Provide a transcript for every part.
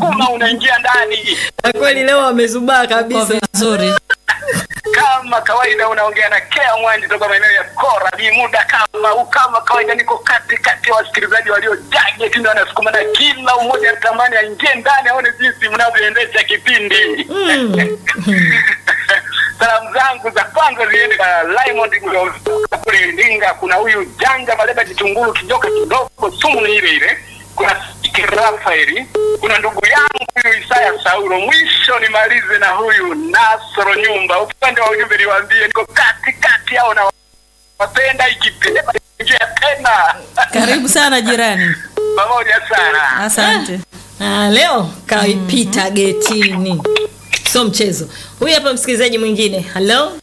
unasukuma unaingia ndani Na kweli leo wamezubaa Kwa kabisa. vizuri. kama kawaida unaongea na Kea Mwanji toka maeneo ya Kora. Ni muda kama huu, kama kawaida, niko kati kati ya wasikilizaji waliojaje tena wanasukuma, na kila mmoja anatamani aingie ndani aone jinsi mnavyoendesha kipindi. Salamu zangu za kwanza ziende kwa Raymond Mlioka kule Iringa. Kuna huyu Janja Maleba Kitunguru kijoka kidogo, sumu ni ile ile. Kuna Siki Rafaeli, kuna ndugu yangu huyu Isaya Saulo. Mwisho nimalize na huyu Nasoro Nyumba. Upande wa ujumbe niwaambie, niko kati kati yao na wapenda ikipenda ingia tena Karibu sana jirani. pamoja sana. Asante. Ah, leo kaipita getini. Sio mchezo. Huyu hapa msikilizaji mwingine. Hello?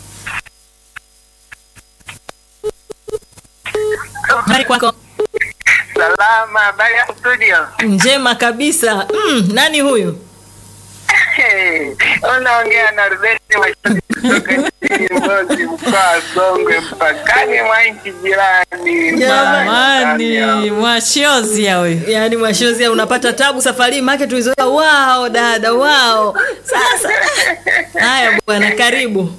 Habari kwako? Salama, habari ya studio. Njema kabisa. Mm, nani huyu? Hey, unaongea na Rubeni Mashauri kutoka jijini Mbozi, mkoa wa Songwe, mpakani mwa nchi jirani. Jamani, mwashiozia huyu. Yaani mwashozi unapata tabu safari hii maana tulizoea wao dada wao. Sasa haya bwana karibu.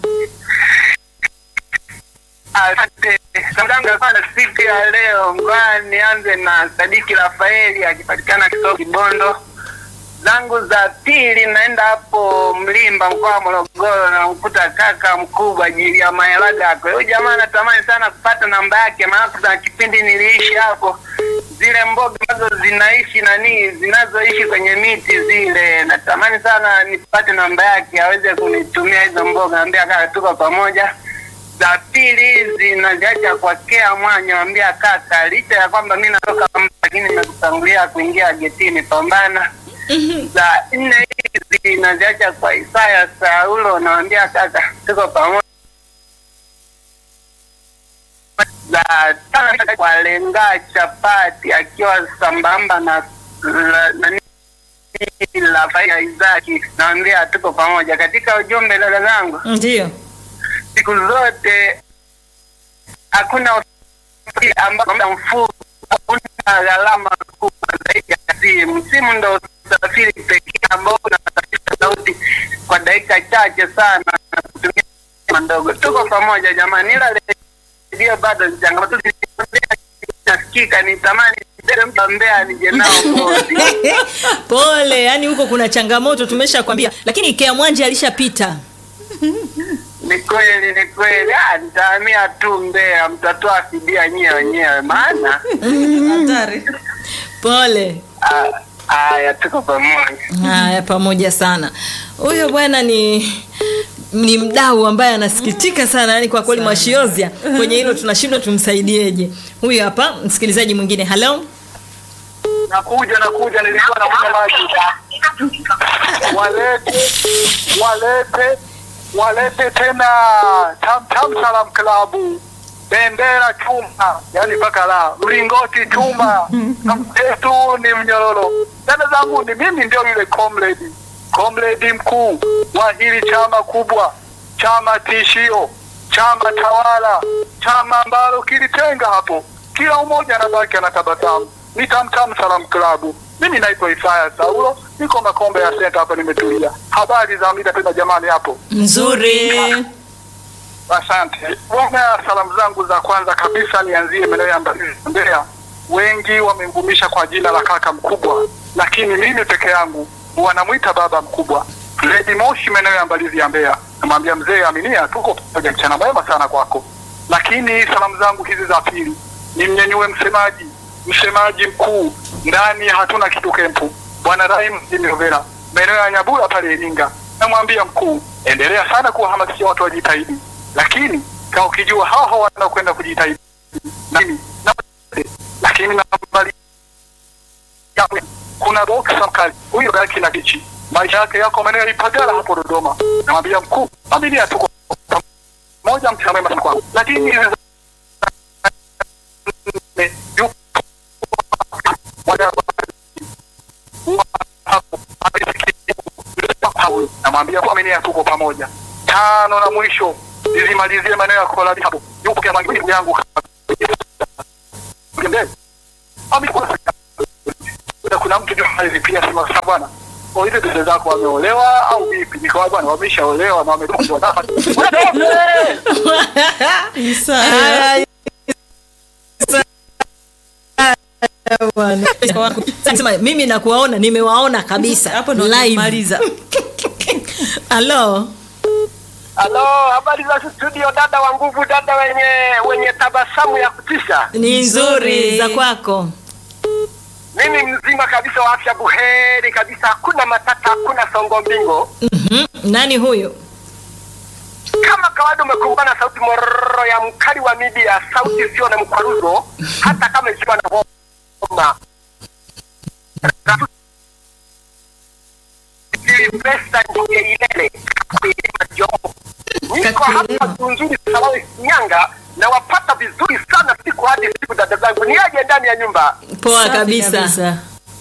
Asante. Salamu za kwanza siku ya leo, ngoja nianze na Sadiki Rafaeli akipatikana Kisoko Kibondo. Zangu za pili naenda hapo Mlimba, mkoa wa Morogoro, na mkuta kaka mkubwa ajili ya Maelaga. Kwa hiyo jamaa natamani sana kupata namba yake, maana kuna kipindi niliishi hapo, zile mboga ambazo zinaishi nani, zinazoishi kwenye miti zile, natamani sana nipate namba yake aweze kunitumia hizo mboga. Naambia kaka, tuko pamoja za pili hizi naziacha kwa Kea Mwanya, ambia kaka, licha ya kwamba mi natoka Mba, lakini nimekutangulia kuingia getini, pambana. Za nne hizi naziacha kwa Isaya Saulo, nawambia kaka, tuko pamoja. Za tano kwa Lenga Chapati akiwa sambamba na la- nani la Faia Izaki, nawambia tuko pamoja. Katika ujumbe dada zangu Ndio. siku zote hakuna usafiri ambao muda mfupi una gharama kubwa zaidi ya simu. Simu ndo usafiri pekee ambao unasafirisha sauti kwa dakika chache sana na kutumia gharama ndogo. Tuko pamoja jamani, ila redio bado ni changamoto. Nasikika nitamani mtu Mbeya nije nao Mbozi. Pole, yani huko kuna changamoto tumeshakwambia, lakini Kea Mwanje alishapita. Ni kweli, ni kweli. Ah, nitahamia tu Mbeya, mtatoa fidia nyie wenyewe, maana Hatari. Pole. ah, haya, tuko pamoja. Haya, pamoja sana. Huyo bwana ni ni mdau ambaye anasikitika sana, yani kwa kweli Mwashiozia kwenye hilo tunashindwa tumsaidieje. Huyu hapa msikilizaji mwingine. Hello? Nakuja, nakuja, nilikuwa nakunywa maji. Walete, walete, walete tena Tam Tam Salam Klabu, bendera chuma, yani mpaka la mlingoti chuma, mtetu ni mnyororo. Dada zangu, ni mimi ndio yule comrade, comrade mkuu wa hili chama kubwa, chama tishio, chama tawala, chama ambalo kilitenga hapo, kila mmoja anabaki anatabasamu. Ni Tam Tam Salam Klabu. Mimi naitwa Isaya Saulo, niko Makombe ya Senta hapa, nimetulia. Habari za mida tena jamani hapo. Nzuri. Asante bwana. Salamu zangu za kwanza kabisa nianzie maeneo ya Mbeya. Wengi wamemvumisha kwa jina la kaka mkubwa, lakini mimi peke yangu wanamwita baba mkubwa. Lady Moshi, maeneo ya Mbalizi ya Mbeya, namwambia mzee Aminia, tuko pamoja, mchana mwema sana kwako. Lakini salamu zangu hizi za pili nimnyenyue msemaji, msemaji mkuu ndani ya hatuna kitu kempu, bwana Rahim Rovera, maeneo ya Nyabura pale Iringa, namwambia mkuu, endelea sana kuwahamasisha watu wajitahidi, lakini kama ukijua hao hao wanakwenda kujitahidi na mimi na lakini nambali kuna boksa mkali huyo gaki na kichi maisha yake yako maeneo ya Ipagala hapo Dodoma. Namwambia mkuu, familia tuko moja, mchana mwema sana kwako, lakini yupo namwambia familia tuko pamoja. Tano na mwisho nizimalizie maneno ya koladi hapo, yupo kia mangu yangu kuna mtu ndio alinipigia simu sasa bwana kwa hizo dada zako wameolewa au vipi? Nikawa bwana wameshaolewa na wametoka wanataka Isa. Ay, bwana. Sema, mimi nakuwaona nimewaona kabisa Hapo ndo live maliza. halo Halo, habari za studio, dada wa nguvu, dada wenye wenye tabasamu ya kutisha. ni nzuri Nzuri. za kwako Mimi mzima kabisa wa afya buheri kabisa, hakuna matata, hakuna songo mbingo. Mhm. nani huyo Kama kawaida umekumbana na sauti mororo ya mkali wa media, sauti isiyo na mkwaruzo, hata kama ikiwa na homa. Silvesta Njogeilele, Kilima Jomo. Niko hapa Tunzuri Salawi Shinyanga na wapata vizuri sana siku hadi siku, dada zangu, ni aje ndani ya nyumba? poa Safi kabisa.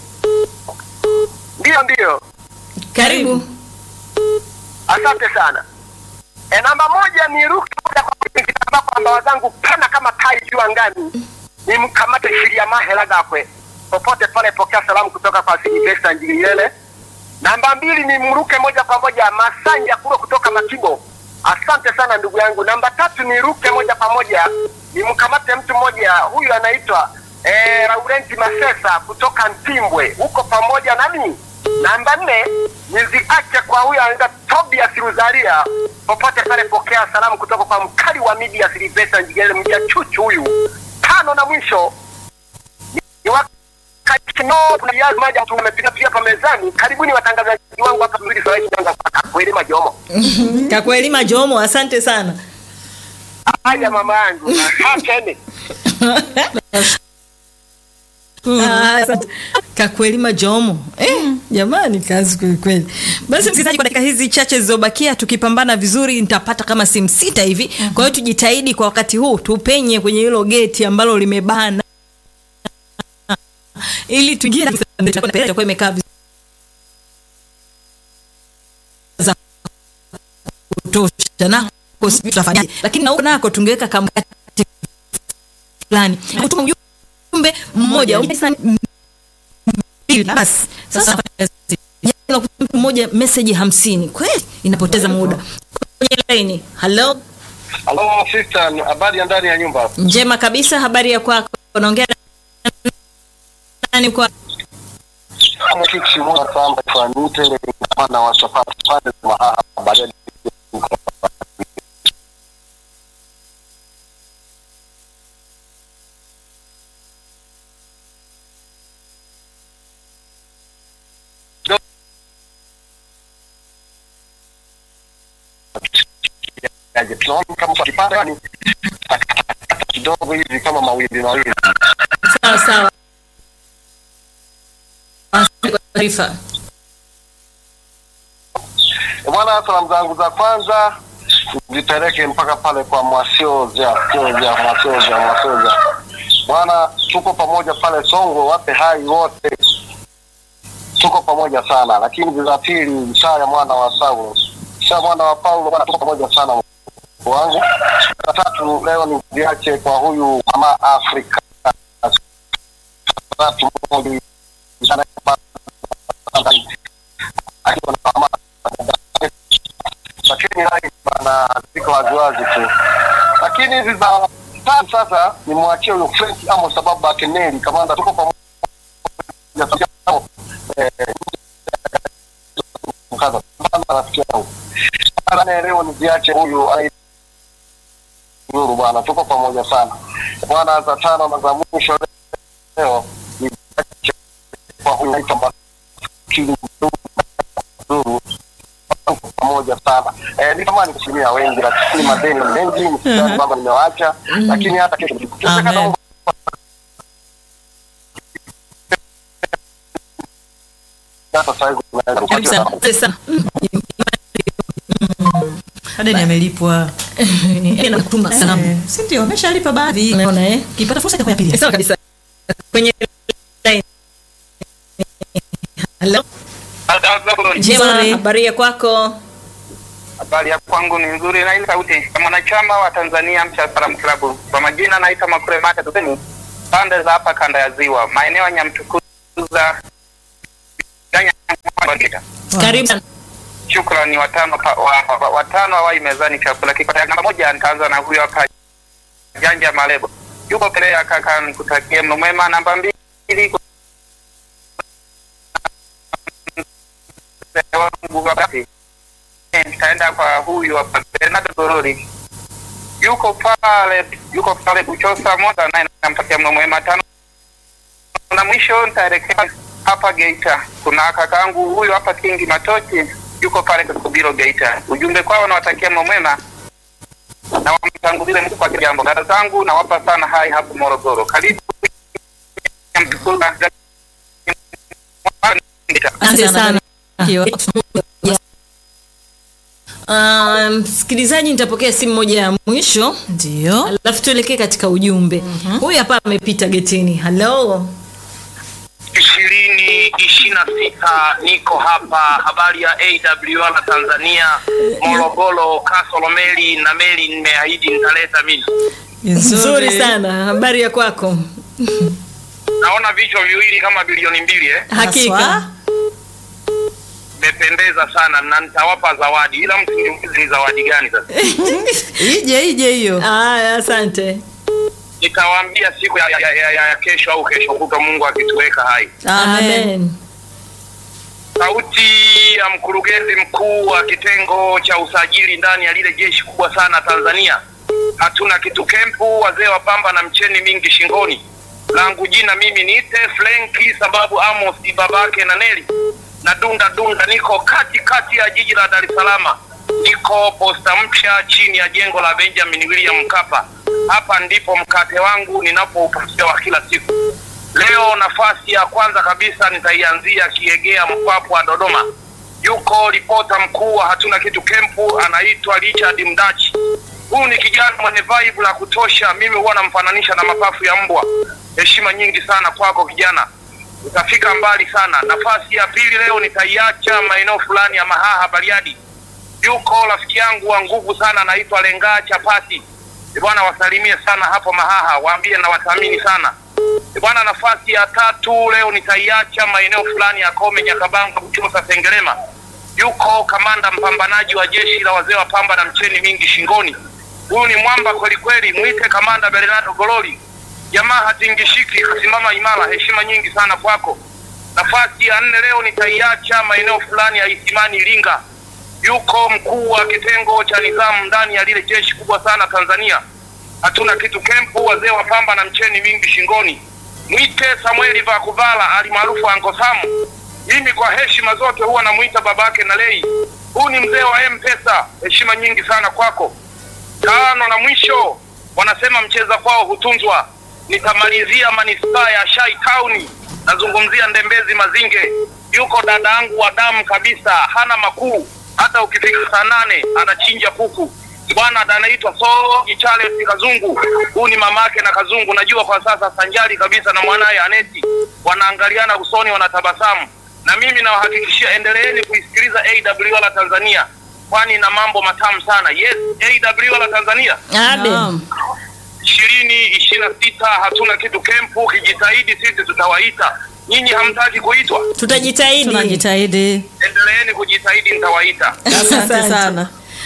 Ndiyo, ndiyo. karibu Asante sana. E, namba moja ni ruki moja kwa moja kitambaa kwa mbawa zangu pana kama tai juu angani, ni mkamate shiria mahela gakwe popote pale, pokea salamu kutoka kwa Silvesta Njilile. Namba mbili ni mruke moja kwa moja Masanja kuro kutoka Makibo. Asante sana ndugu yangu. Namba tatu ni ruke moja kwa moja ni mkamate mtu mmoja, huyu anaitwa eh, Laurenti Masesa kutoka Ntimbwe, huko pamoja nami. Namba nne niziache kwa huyu anaitwa Tobias Ruzaria, popote pale, pokea salamu kutoka kwa mkali wa media Silvesta Njigele, mja chuchu huyu. Tano na mwisho ni wakati kuna viazi maji mtu amepika pia hapa mezani. Karibuni watangazaji wangu hapa mzuri sawa Shinyanga kwa kweli majomo. kakuelima jomo asante sana Haya mama yangu. Asante. Ah, asante. kakuelima jomo eh, jamani kazi kwelikweli basi msikilizaji kwa dakika hizi chache zilizobakia tukipambana vizuri nitapata kama simu sita hivi kwa hiyo tujitahidi kwa wakati huu tupenye kwenye hilo geti ambalo limebana ili tuingie na- itakuwa imekaa vizuri za kutosha nako sijui tutafanyaje lakini na huko nako tungeweka kamkati fulani kutuma ujumbe mmoja mbili basi sasa Jana kutuma mtu mmoja meseji hamsini kweli inapoteza muda kwenye laini halo Hello sister, habari ya ndani ya nyumba? njema kabisa habari ya kwako unaongea na nani kwa Kama kitu kimoja kwamba kwa nite na wachapati pale mahala baadaye yaje tunaona kama kwa kipande yani kidogo hivi kama mawimbi mawimbi sawa sawa Asante kwa taarifa Eh, bwana salamu zangu za kwanza zipeleke mpaka pale kwa mwasioja sioja mwasioja mwasioja bwana tuko pamoja pale songo wape hai wote tuko pamoja sana lakini za pili mshaya mwana wa saulo mshaya mwana wa paulo bwana tuko pamoja sana wangu la tatu leo ni viache kwa huyu mama afrika tatu moja akiwa na mama lakini hai bana ziko waziwazi tu lakini hizi za tatu sasa nimwachie huyo Frank Amo sababu akeneli kamanda tuko pamoja eh, mkaza Bana rafiki yangu Bana leo niziache huyu ai- Nuru bwana tuko pamoja sana bwana za tano na za mwisho leo niziache kwa huyu anaitwa Bakili Nuru tuko pamoja sana eh, nitamani kusimia wengi lakini madeni ni mengi msidhani kwamba nimewaacha lakini hata kesho nikiwezekana Amen. Mungu hata saa hizi tunaweza kabisa kupata Asante sana Adeni amelipwa. Eh, nakutuma salamu Eh, si ndio ameshalipa baadhi. unaona eh Ukipata fursa itakuwa ya pili. sawa kabisa kwenye line halo njema Nzuri. habari ya kwako Habari ya kwangu ni nzuri na ile sauti kama mwanachama wa Tanzania Mcha Salam Club. Kwa majina naitwa Makure Mata Tuseni, pande za hapa kanda ya Ziwa, maeneo ya Nyamtukuza, Geita. Karibu sana. Shukrani watano pa- wa- wa- watano hawai mezani chakula kipata namba moja. Nitaanza na huyo hapa Janja Malebo, yuko Pelea kaka, nikutakie mno mwema. Namba mbili mzee wangu wakati nitaenda kwa huyu hapa Bernardo Gorori, yuko pale yuko pale Buchosa moja, naye nampatia mno mwema. Tano na mwisho nitaelekea hapa Geita, kuna kakangu huyu hapa Kingi Matochi, yuko pale Kakubiro Geita. Ujumbe kwao, nawatakia mno mwema na wamtangulie Mungu kwa kila jambo. Dada zangu nawapa sana hai hapo Morogoro. Karibu Asante sana. Kio. Ah, msikilizaji, nitapokea simu moja ya mwisho Ndio. alafu tuelekee katika ujumbe. Huyu hapa amepita getini. Halo, ishirini ishirini na sita niko hapa. Habari ya AWR Tanzania, Morogoro, Kasolo meli na meli, nimeahidi nitaleta mimi. nzuri sana. Habari ya kwako? Naona vichwa viwili kama bilioni mbili eh? Hakika. Haswa. Mmependeza sana na nitawapa zawadi, ila msiniulize ni zawadi gani sasa. Ije ije hiyo. Aya, asante. Nitawaambia siku ya, ya, ya, ya, ya kesho au kesho kutwa, Mungu akituweka hai. Amen. Sauti ya mkurugenzi mkuu wa kitengo cha usajili ndani ya lile jeshi kubwa sana Tanzania. Hatuna kitu kempu, wazee wa pamba na mcheni mingi shingoni. Langu jina mimi niite Frenki, sababu Amos ni babake na Neli na dunda dunda, niko kati kati ya jiji la Dar es Salaam, niko posta mpya chini ya jengo la Benjamin William Mkapa. Hapa ndipo mkate wangu ninapoupatia wa kila siku. Leo nafasi ya kwanza kabisa nitaianzia Kiegea, Mpwapwa, Dodoma. Yuko ripota mkuu wa hatuna kitu kempu, anaitwa Richard Mdachi. Huyu ni kijana mwenye vibe la kutosha, mimi huwa namfananisha na mapafu ya mbwa. Heshima nyingi sana kwako kijana, utafika mbali sana. Nafasi ya pili leo nitaiacha maeneo fulani ya Mahaha, Bariadi. Yuko rafiki yangu wa nguvu sana, anaitwa Lengaa Chapati. Bwana, wasalimie sana hapo Mahaha, waambie na wathamini sana. Bwana, nafasi ya tatu leo nitaiacha maeneo fulani ya Kome, Nyakabanga, Buchosa, Sengerema. Yuko kamanda mpambanaji wa jeshi la wazee wa pamba na mcheni mingi shingoni. Huyu ni mwamba kweli kweli, mwite kamanda Bernardo Gololi. Jamaa hatingishiki, kasimama imara. Heshima nyingi sana kwako. Nafasi ya nne leo nitaiacha maeneo fulani ya Isimani, Iringa. Yuko mkuu wa kitengo cha nidhamu ndani ya lile jeshi kubwa sana Tanzania hatuna kitu kempu, wazee wa pamba na mcheni mingi shingoni. Mwite Samueli Vakuvala alimaarufu Anko Samu. Mimi kwa heshima zote huwa namuita babake na lei. Huu ni mzee wa M-Pesa, heshima nyingi sana kwako. Tano na mwisho, wanasema mcheza kwao hutunzwa. Nitamalizia manispaa ya Shai Town, nazungumzia Ndembezi Mazinge. Yuko dada yangu wa damu kabisa, hana makuu. Hata ukifika saa nane anachinja kuku bwana anaitwa Soji Charles Kazungu. Huyu ni mamake na Kazungu, najua kwa sasa sanjari kabisa na mwanaye Aneti, wanaangaliana usoni, wanatabasamu. Na mimi nawahakikishia, endeleeni kuisikiliza AWR Tanzania, kwani ina mambo matamu sana. Yes, AWR Tanzania Abe. Naam. ishirini ishirini na sita hatuna kitu kempu. Kijitahidi sisi tutawaita, nyinyi hamtaki kuitwa, Tutajitahidi. Tunajitahidi. endeleeni kujitahidi, nitawaita. Asante Asante. sana.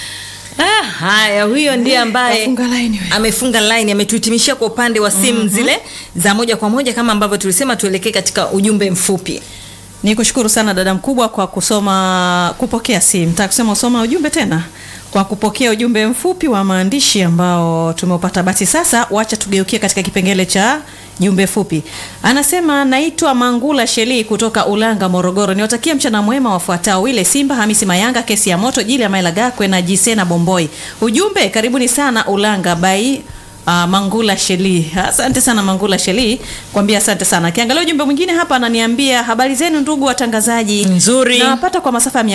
Ah, haya, huyo ndiye ambaye Kafunga line huyo. amefunga line, ametuhitimishia kwa upande wa simu zile za moja kwa moja, kama ambavyo tulisema tuelekee katika ujumbe mfupi. Ni kushukuru sana dada mkubwa kwa kusoma kupokea simu. Nataka kusema usoma ujumbe tena kwa kupokea ujumbe mfupi wa maandishi ambao tumeupata. Basi sasa wacha tugeukie katika kipengele cha jumbe fupi. Anasema naitwa Mangula Sheli kutoka Ulanga, Morogoro. Niwatakie mchana mwema wafuatao: Wile Simba, Hamisi Mayanga, Kesi ya Moto, Jili ya Maila Gakwe na Jisena Bomboi. Ujumbe, karibuni sana Ulanga bai Uh, Mangula Sheli. Asante sana Mangula Sheli. Kwambia asante sana. Kiangalia ujumbe mwingine hapa ananiambia habari zenu ndugu watangazaji. Nzuri. Nawapata kwa masafa ya 105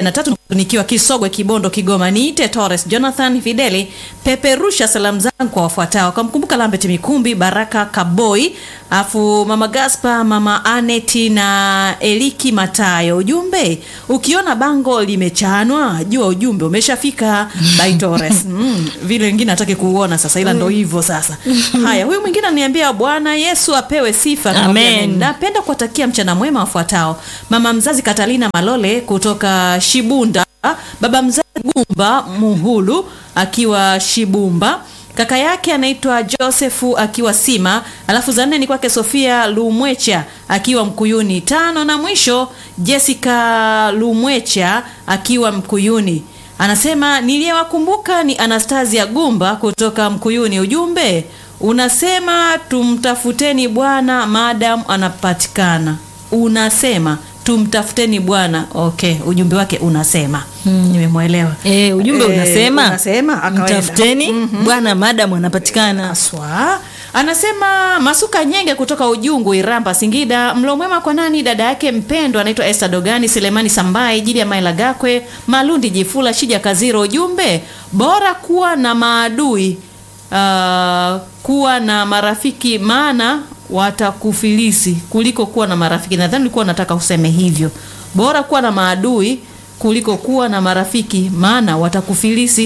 na tatu nikiwa Kisogwe, Kibondo, Kigoma. Niite Torres Jonathan Fideli, peperusha salamu zangu kwa wafuatao. Kamkumbuka Lambert Mikumbi, Baraka Kaboi, afu mama Gaspa, mama Aneti na Eliki Matayo. Ujumbe, ukiona bango limechanwa jua ujumbe umeshafika. By Torres. Mm, vile wengine hataki kuuona sasa, ila ndo hivyo sasa. Haya, huyu mwingine ananiambia Bwana Yesu apewe sifa. Nikamwambia Amen. amen. Napenda kuwatakia mchana mwema wafuatao: mama mzazi Katalina Malole kutoka Shibunda, baba mzazi Gumba Muhulu akiwa Shibumba, kaka yake anaitwa Josefu akiwa Sima, alafu za nne ni kwake Sofia Lumwecha akiwa Mkuyuni, tano na mwisho Jessica Lumwecha akiwa Mkuyuni. Anasema niliyewakumbuka ni Anastasia Gumba kutoka Mkuyuni. Ujumbe unasema tumtafuteni Bwana madam anapatikana. Unasema tumtafuteni Bwana. Okay, ujumbe wake unasema nimemwelewa. Eh, ujumbe Eh, unasema unasema akawaenda. mtafuteni bwana madam anapatikana. Aswa anasema Masuka Nyenge kutoka Ujungu, Iramba, Singida. Mlo mwema kwa nani? Dada yake mpendwa anaitwa Esther Dogani, Selemani Sambai, Jili ya Maila Gakwe, Malundi Jifula, Shija Kaziro. Ujumbe bora kuwa na maadui uh, kuwa na marafiki maana watakufilisi kuliko kuwa na marafiki. Nadhani ulikuwa unataka useme hivyo, bora kuwa na maadui kuliko kuwa na marafiki maana watakufilisi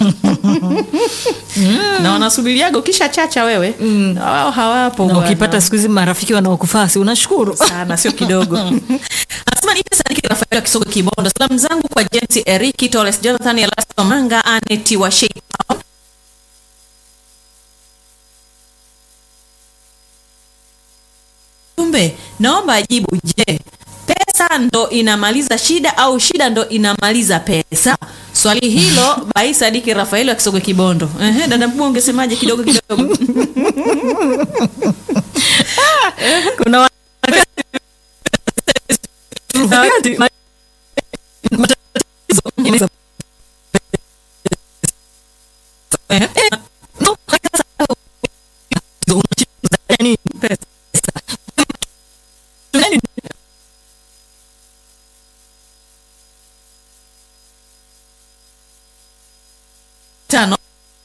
na wanasubiriaga ukisha chacha wewe na wao hawapo Na bwana. ukipata siku hizi marafiki wanaokufaa si unashukuru. sana sio kidogo anasema niite sadiki rafael wa kisogo kibondo salamu zangu kwa james eriki toles jonathan elasto manga aneti wa Shape Town. Kumbe naomba ajibu, je, pesa ndo inamaliza shida au shida ndo inamaliza pesa? Swali hilo bai Sadiki Rafaeli wa Kisogwe Kibondo. Ehe, dada mkubwa ungesemaje kidogo kidogo? Kuna wakati ma- matatizo yanaweza- Ehe. No, sasa, unashindwa yani pesa. Yani, tano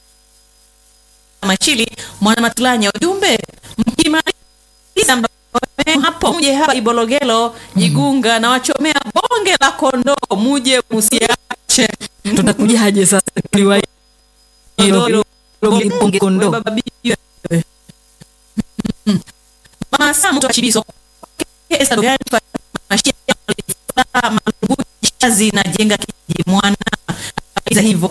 machili mwana matulanya ujumbe mkimaliza mbae hapo muje hapa ibologelo jigunga na wachomea bonge la kondoo muje musiache tutakujaje sasa liwa hilo bonge kondoo Baba bibi wewe. Mm. Mama Sam mtu wa Chibiso. Kesa dogani kwa mashia malungu shazi na jenga kiji mwana. Iza hivyo.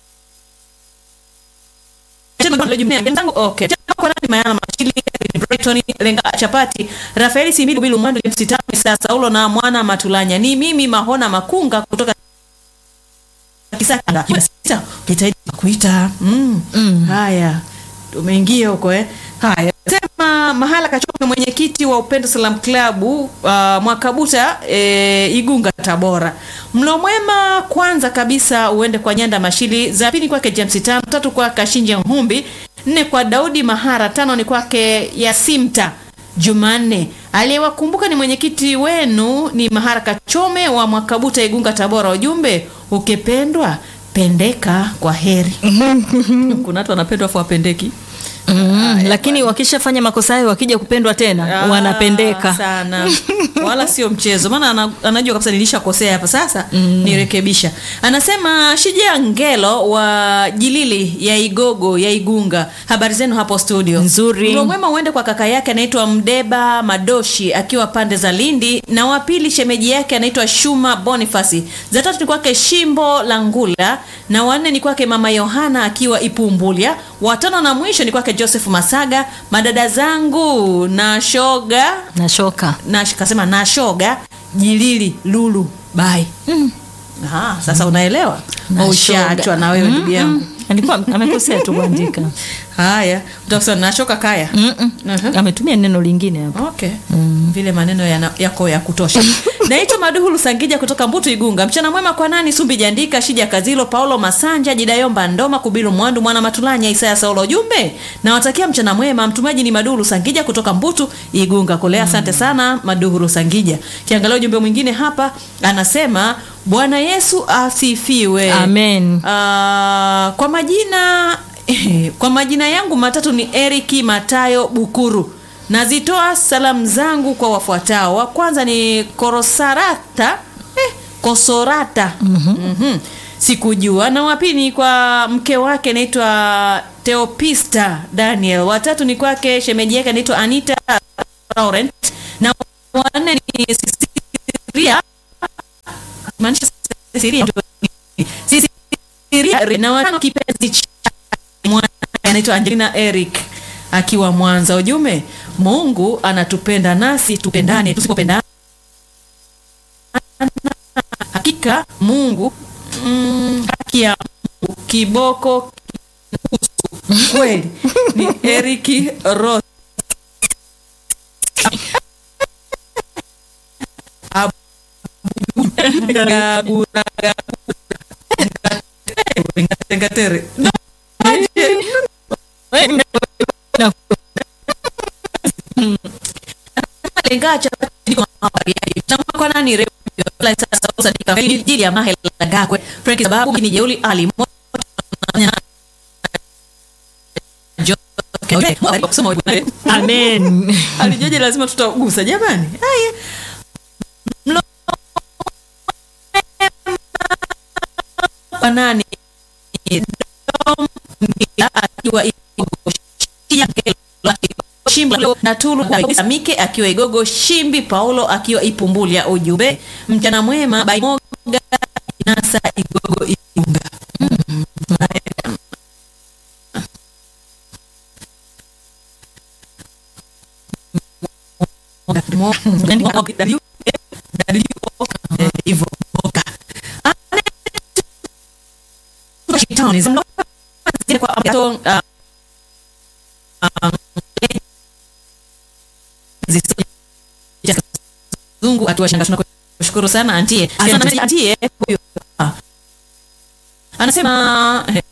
Tena kwa lejumia mtango okay. Tena kwa nani mayana machili Brighton lenga chapati Rafaeli Similu Bilu Mwando James Tami sasa Saulo na mwana Matulanya ni mimi Mahona Makunga kutoka Kisaka sita ukitaidi kuita mm. Mm. Haya, tumeingia huko eh. Haya, sema mahala Kachope, mwenyekiti wa Upendo Salam Club uh, Mwakabuta eh, Igunga Tabora. Mlo mwema kwanza kabisa uende kwa Nyanda Mashili, za pili kwake James Tano, tatu kwa Kashinje Nhumbi, nne kwa Daudi Mahara, tano ni kwake Yasimta Jumanne. Aliyewakumbuka ni mwenyekiti wenu ni Mahara Kachome wa Mwakabuta Igunga Tabora. Ujumbe ukipendwa pendeka kwa heri. Kuna watu wanapendwa afu wapendeki. Mm, lakini wakishafanya makosa hayo wakija kupendwa tena Ah, wanapendeka sana wala sio mchezo maana ana, anajua kabisa nilishakosea hapa sasa nirekebisha anasema shija ngelo wa jilili ya igogo ya igunga habari zenu hapo studio Nzuri. Mlo mwema uende kwa kaka yake anaitwa mdeba madoshi akiwa pande za lindi na wa pili shemeji yake anaitwa shuma bonifasi za tatu ni kwake shimbo la ngula na wanne ni kwake mama yohana akiwa ipumbulya watano na mwisho ni kwake joseph masaga madada zangu na shoga na shoka na kasema na shoga jilili lulu bai mm. Aha, sasa unaelewa Na ushaachwa shoga. na wewe ndugu yangu alikuwa amekosea tu kuandika haya utakusema nashoka kaya Mm-mm. Mhm. ametumia neno lingine hapo okay vile maneno yana, yako ya kutosha naitwa maduhulu sangija kutoka mbutu igunga mchana mwema kwa nani sumbi jandika shija kazilo paulo masanja jidayomba ndoma kubilu mwandu mwana matulanya isaya saulo jumbe nawatakia mchana mwema mtumaji ni maduhulu sangija kutoka mbutu igunga kule asante sana maduhulu sangija kiangalia ujumbe mwingine hapa anasema bwana yesu asifiwe Amen. Ah, kwa majina kwa majina yangu matatu ni eriki matayo bukuru nazitoa salamu zangu kwa wafuatao wa kwanza ni korosarata eh, kosorata mm-hmm. sikujua na wapili ni kwa mke wake anaitwa teopista daniel watatu ni kwake shemeji yake anaitwa anita laurent na wanne ni Cecilia maanisha Cecilia Cecilia na watano kipenzi cha mwana anaitwa Angelina Eric akiwa Mwanza. Ujumbe, Mungu anatupenda nasi tupendane, tusipopendana hakika Mungu mm, haki ya Mungu kiboko kinusu. kweli ni Eric Ross Ngatere. lengacha kwa nani redio la sasa usadika jili ya mahela gakwe Frank sababu ni jeuli ali Amen. alijeje lazima tutagusa jamani haya Mlo- kwa nani Dom Mila akiwa Igogo Shia Shimbi na Tulu Samike akiwa Igogo Shimbi Paulo akiwa Ipumbulia ujumbe mchana mwema Baimoga Nasa Igogo Iunga hivyo boka Shetani, zimlo- zile kwa ambato, uh, um, zisi- ya zungu atuwashanga tunakushukuru sana antie Anasema, antie huyo ah. anasema eh,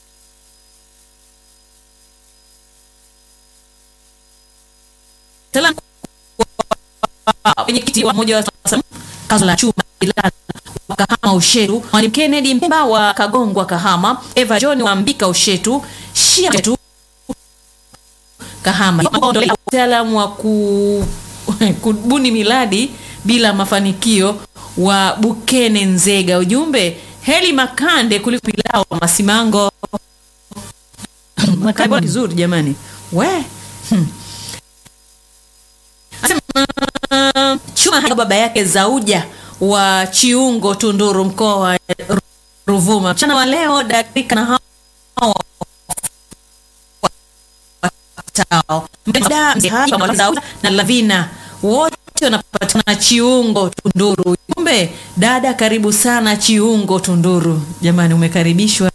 salamu kwa mwenyekiti wa moja wa kazo la chuma Ilala wa Kahama Ushetu, Mwalimu Kennedy Mpemba wa Kagongwa Kahama, Eva John wa Mbika Ushetu, Shia Ushetu Kahama, mtaalamu wa ku, kubuni miradi bila mafanikio wa Bukene Nzega. Ujumbe heli makande kuliko pilau wa Masimango. Makande kizuri jamani, we hmm. Anasema, chuma hadi baba yake Zauja wa Chiungo Tunduru mkoa wa Ruvuma. Mchana wa leo dakika na hao wafuatao. Mda mzee Haji pamoja na Zauja na Lavina wote wanapatikana Chiungo Tunduru. Kumbe dada, karibu sana Chiungo Tunduru. Jamani, umekaribishwa.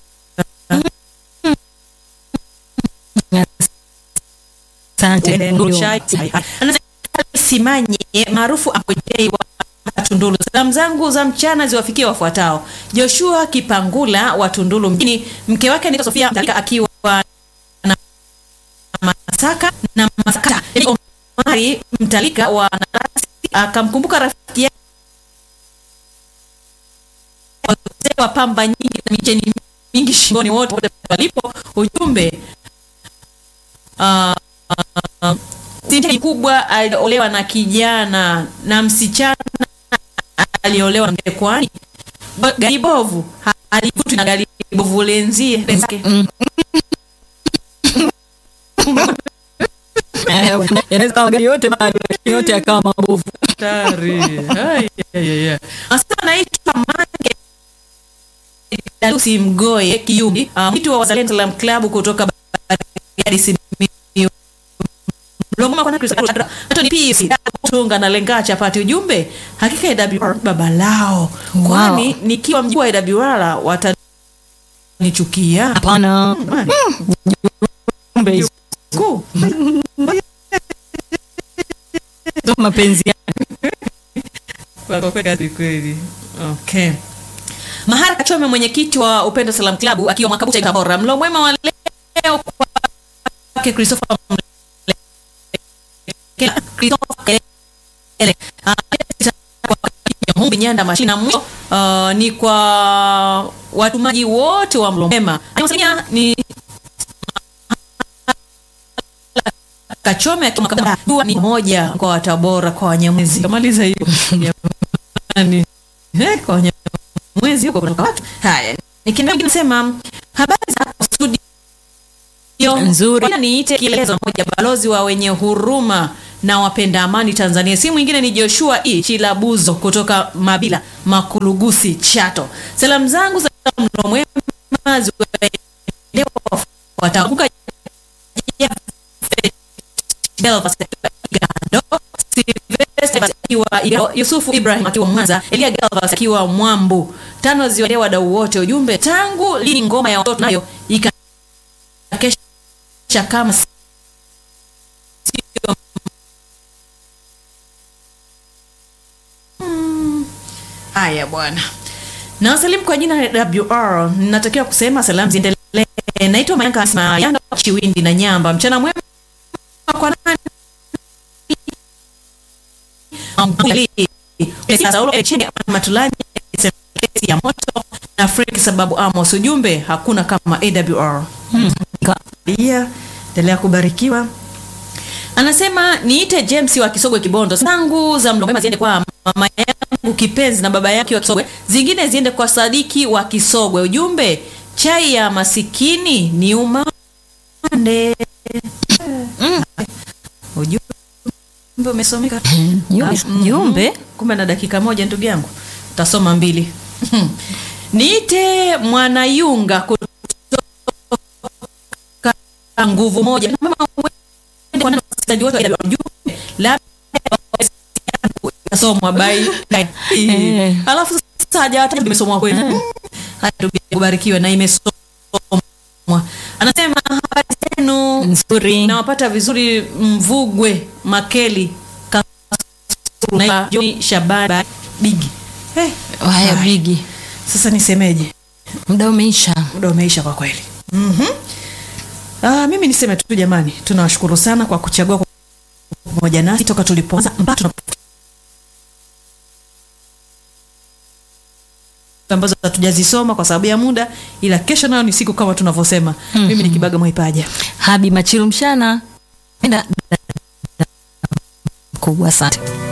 Asante. Anasema, Simanye maarufu Akojei wa Tunduru. Salamu zangu za mchana ziwafikie wafuatao: Joshua Kipangula wa Tunduru mjini, mke wake anaitwa Sofia Mtalika akiwa na Masaka na Masaka. Omari Mtalika wa Narasi akamkumbuka rafiki yake wazee wa pamba nyingi na micheni mingi shingoni, wote wote walipo. Ujumbe ah, ah, Sinti kubwa aliolewa na kijana na msichana aliolewa na mke, kwani gari bovu ha- alivutwi na gari bovu lenzie lenzake. Eh, yanaweza kawa magari yote bado, lakini yote yakawa mabovu. Hatari. Ai, ai, ai, ai. Anasema naitwa Mange Dalusi Mgoye Kiyumbi, uh, mwitu wa Wazalendo Salam Club kutoka Bariadi Simiyu. Mlongoma kwa Kristo Anthony Peace tunga na lenga chapati ujumbe hakika AWR baba lao kwani nikiwa mjua AWR watanichukia Hapana. Kumbe hizo Kuu. mapenzi yake. Kwa kweli kweli. Okay. Mahara Kachome mwenyekiti wa Upendo Salam Club akiwa Mwakabucha Tabora. Mlo mwema wa leo kwake Christopher Mle- Christopher Kelele. Ah, kwa Mumbi nyanda mashina na mwisho uh, ni kwa watumaji wote wa mlo mwema Anayewasalimia ni Kachome akiwa makabila dua ni moja kwa wa Tabora kwa Wanyamwezi. Kamaliza hiyo. Jamani. Eh, kwa Wanyamwezi huko kutoka watu. Haya. Nikiendelea nasema habari za hapo studio Nzuri. Ngoja niite kielezo moja balozi wa wenye huruma na wapenda amani Tanzania. Si mwingine ni Joshua E Chilabuzo kutoka Mabila Makulugusi Chato. Salamu zangu za mlo mwema ziwaendee watakuka Belvas akiwa Igando, Sylvester akiwa Igando, Yusufu Ibrahim akiwa Mwanza, Elia Galvas akiwa Mwambu. Tano ziwaendee wadau wote. Ujumbe, tangu lini ngoma ya watoto nayo ikakesha kama sio Mm. Haya bwana. Na wasalimu kwa jina la WR. Natakiwa kusema salamu ziendelee. Naitwa Mayanka Asma Yanga Chiwindi na Nyamba. Mchana mwema kwa nani? Mkuli. Saulo Echeni Matulanya Semkesi ya moto na Frank sababu Amos ujumbe hakuna kama AWR. Hmm. Pia endelea kubarikiwa. Anasema niite James wa Kisogwe Kibondo. Zangu za mlo mwema ziende kwa mama yangu kipenzi na baba yake wa Kisogwe. Zingine ziende kwa Sadiki wa Kisogwe. Ujumbe chai ya masikini ni umande. Ujumbe umesomeka. Jumbe- Mhm. jumbe? Kumbe na dakika moja ndugu yangu. Tasoma mbili. Niite Mwanayunga kutoka nguvu moja. Mama uende kwa nani wasikilizaji wote wa ujumbe. Labda kasomwa bai. Eh. Alafu sasa hajawataja imesomwa kweli. Haya ndugu yangu, ubarikiwe na imesomwa. Anasema habari zenu nzuri nawapata vizuri Mvugwe Makeli Kasulu na John Shabani Bigi. Hey, haya bigi sasa nisemeje? muda umeisha Muda umeisha kwa kweli. Mhm. Ah, mimi niseme tu jamani, tunawashukuru sana kwa kuchagua kwa pamoja nasi toka tulipoanza mpaka tuna ambazo hatujazisoma kwa sababu ya muda, ila kesho nayo ni siku kama tunavyosema. Mimi ni Kibaga Mwaipaja. habi machilu mshana enda kubwa asante